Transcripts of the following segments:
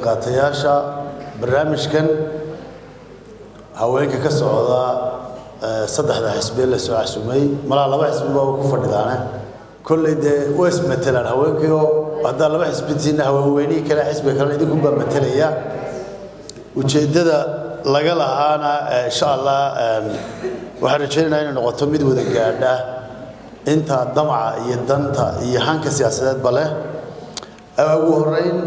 qaybqaatayaasha barnaamijkan haweenka ka socda saddexda xisbiye la soo casumay malaa laba xisbi baa ku fadhidaane kolley dee way ismatelaan haweenkii oo haddaa laba xisbitiina haweenweynihii kale xisbiga kalena idinkunbaa matelaya ujeeddada laga lahaana insha allah waxaan rajaynaynaa inay noqoto mid wada gaadha inta damaca iyo danta iyo hanka siyaasadeedba leh ugu horeyn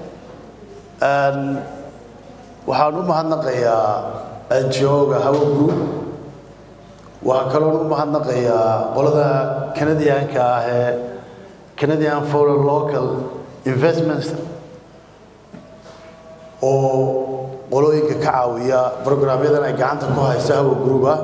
waxaan u mahadnaqayaa ngo-ga hawa group waxaa kaloon u mahadnaqayaa qolada canadianka ah ee canadian foreign local investments oo qolooyinka ka caawiya brograamyadan ay gacanta ku hayso hawa grouba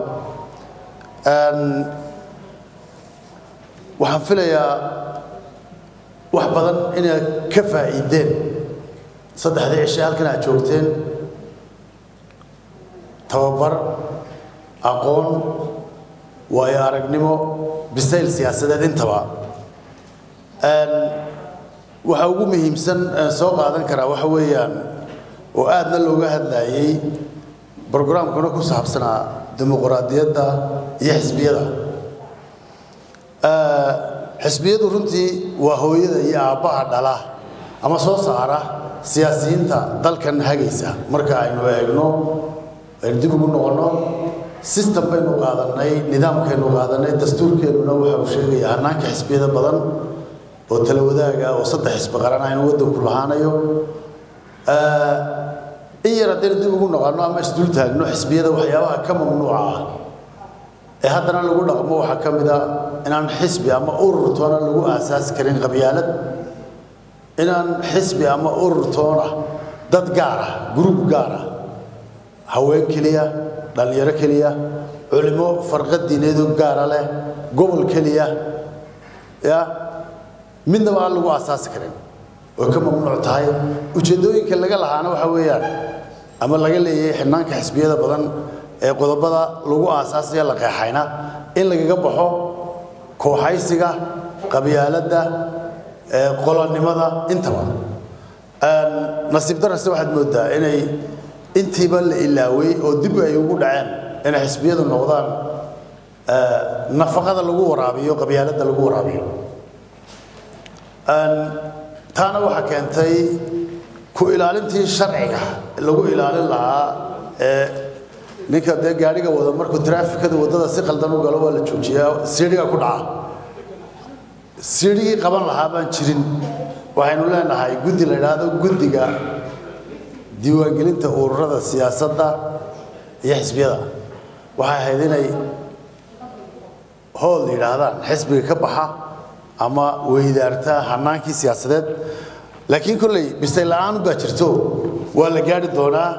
waxaan filayaa wax badan inaad ka faa'iideen saddexdii cishe halkan aad joogteen tababar aqoon waayo aragnimo bisayl siyaasadeed intaba waxa ugu muhiimsan aan soo qaadan karaa waxa weeyaan oo aadna looga hadlayay brograamkuna ku saabsanaa dimuquraadiyadda iyo xisbiyada xisbiyadu runtii waa hooyada iyo aabbaha dhala ama soo saara siyaasiyiinta dalkan hagaysa marka aynu eegno aynu dib ugu noqonno system baynu qaadanay nidaamkaynu qaadanay dastuurkeennuna waxa uu sheegaya hanaanka xisbiyada badan oo tala wadaaga oo saddex xisbi qaran aynu waddanku lahaanayo in yar haddaynu dib ugu noqonno ama isdul taagno xisbiyada waxyaabaha ka mamnuuca ah ee haddana lagu dhaqmo waxaa ka mid a inaan xisbi ama urur toona lagu aasaasi karin qabyaalad inaan xisbi ama urur toona dad gaar ah gruub gaar ah haween keliya dhallinyaro keliya culimo farqad diineedu gaara leh gobol keliya ya midnaba aan lagu aasaasi karin oo ka mamnuuc tahay ujeeddooyinka laga lahaana waxa weeyaan ama laga leeyahay xidhnaanka xisbiyada badan ee qodobada lagu aasaasaya la qeexayna in lagaga baxo kooxaysiga qabyaaladda qolonimada intaba nasiib darase waxaad moodaa inay intiiba la ilaaway oo dib ay ugu dhaceen inay xisbiyadu noqdaan nafaqada lagu waraabiyo qabyaaladda lagu waraabiyo taana waxaa keentay ku ilaalintii sharciga lagu ilaalin lahaa ee ninka dee gaadhiga wada markuu traafikada waddada si qaldan u galo waa la joojiyaa siidhiga ku dhaca siidhigii qaban lahaa baan jirin waxaynu leenahay guddi la idhaahdo guddiga diiwaangelinta ururada siyaasadda iyo xisbiyada waxay ahayd inay hool yidhaahdaan xisbiga ka baxa ama weydaarta hanaankii siyaasadeed laakiin kolley bisay la-aan baa jirto waa la gaari doonaa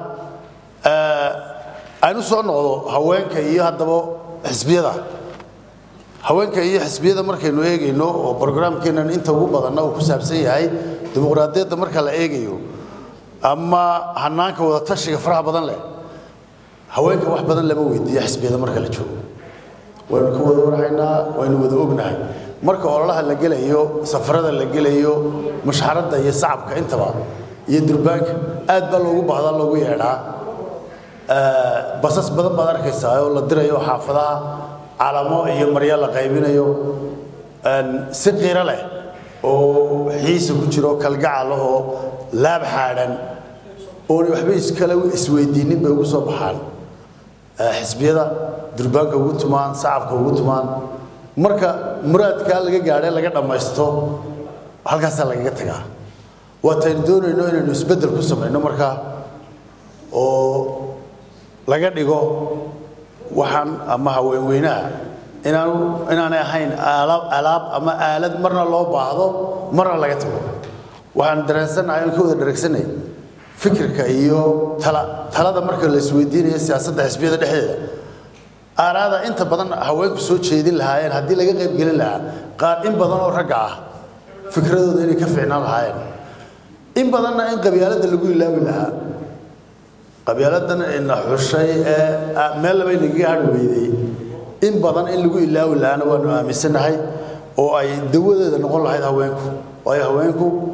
aynu soo noqdo haweenka iyo haddaba xisbiyada haweenka iyo xisbiyada markaynu eegayno oo brograamkeennan inta ugu badanna uu ku saabsan yahay dimuqraadiyadda marka la eegayo ama hanaanka wada tashiga faraha badan leh haweenka wax badan lama weydiiyo xisbiyada marka la joogo waynu ka wada warhaynaa waynu wada ognahay marka ololaha la gelayo safarada la gelayo mushxaradda iyo sacabka intaba iyo durbaanka aad baa loogu baahdaa loogu yeedhaa basas badan baad arkaysaa oo la dirayo xaafadaha calamo iyo marya la qaybinayo si qiiro leh oo xiisa ku jiro kalgacal oo laab xaadhan oonay waxba iskale isweydiinin bay ugu soo baxaan xisbiyada durbaanka ugu tumaan sacabka ugu tumaan marka muraadkaa laga gaadhay laga dhammaysto halkaasaa lagaga tagaa waataynu doonayno inaynu isbeddel ku samayno markaa oo laga dhigo waxaan ama haweenweynaha inaanu inaanay ahayn aalaab alaab ama aalad marna loo baahdo marna laga tago waxaan dareensannahay aan ka wada dhareegsanay fikirka iyo tala talada marka la isweydiinayo siyaasadda xisbiyada dhexdeeda aaraada inta badan haweenku soo jeedin lahaayeen haddii laga qayb gelin lahaa qaar in badan oo ragga ah fikradooda inay ka fiicnaan lahaayeen in badanna in qabyaaladda lagu ilaawi lahaa qabyaaladan ina xushay ee meel laba inagaga hadhi weydey in badan in lagu ilaawi lahaana waanu aaminsannahay oo ay dawadeeda noqon lahayd haweenku waayo haweenku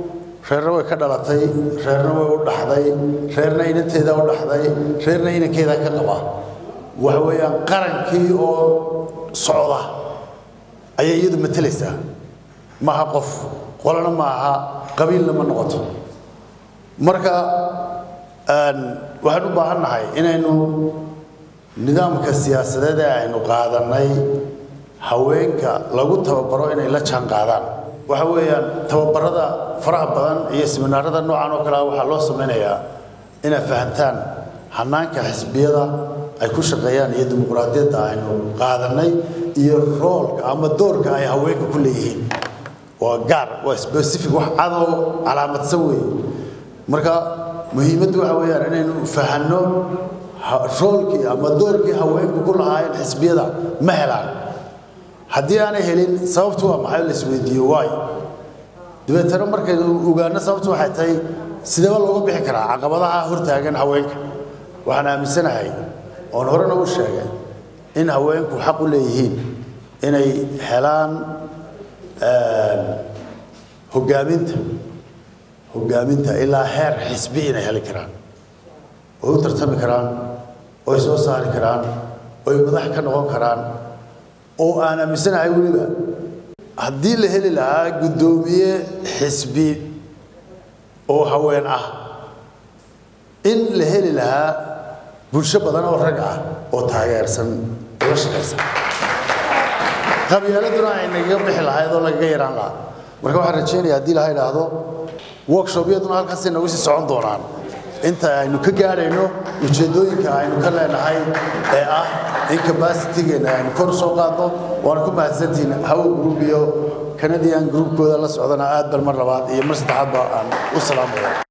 reerna way ka dhalatay reerna way u dhaxday reerna inanteeda u dhaxday reerna inankeeda ka qaba waxa weeyaan qarankii oo socda ayay iyadu matelaysaa maaha qof qolana ma aha qabiilna ma noqoto marka waxaan u baahan nahay inaynu nidaamka siyaasadeed ee aynu qaadanay haweenka lagu tababaro inay la jaan qaadaan waxa weeyaan tababarada faraha badan iyo siminaarada noocan oo kale waxaa loo samaynayaa inay fahantaan hanaanka xisbiyada ay ku shaqeeyaan iyo dimuqraadiyadda aynu qaadanay iyo roolka ama doorka ay haweenka ku leeyihiin waa gaar waa specific wax cadoo calaamadsan weeye marka muhiimaddu waxa weeyaan inaynu fahanno roolkii ama doorkii haweenku ku lahaayeen xisbiyada ma helaan haddii aanay helin sababtu waa maxay la isweydiiyo waayo dabeetana markaynu ogaano sababtu waxay tahay sideeba looga bixi karaa caqabadaha hortaagan haweenka waxaan aaminsanahay oon horena u sheegay in haweenku xaq u leeyihiin inay helaan hogaaminta hogaaminta ilaa heer xisbi inay heli karaan oy u tartami karaan oy soo saari karaan oy madax ka noqon karaan oo aan aaminsanahay weliba haddii la heli lahaa guddoomiye xisbi oo haween ah in la heli lahaa bulsho badan oo rag ah oo taageersan oo la shaqaysan qabyaaladuna ay nagaga bixi lahayd oo lagaga yaraan lahaa marka waxaan rajeynaya haddii laha idhaahdo workshopyaduna halkaasay noogu sii socon doonaan inta aynu ka gaadhayno ujeeddooyinka aynu ka leenahay ee ah in capacitygeenna aynu kor soo qaadno waana ku mahadsantihiin hawo group iyo canadian groupkooda la socdana aad bal mar labaad iyo mar saddexaadba aan u salaamaya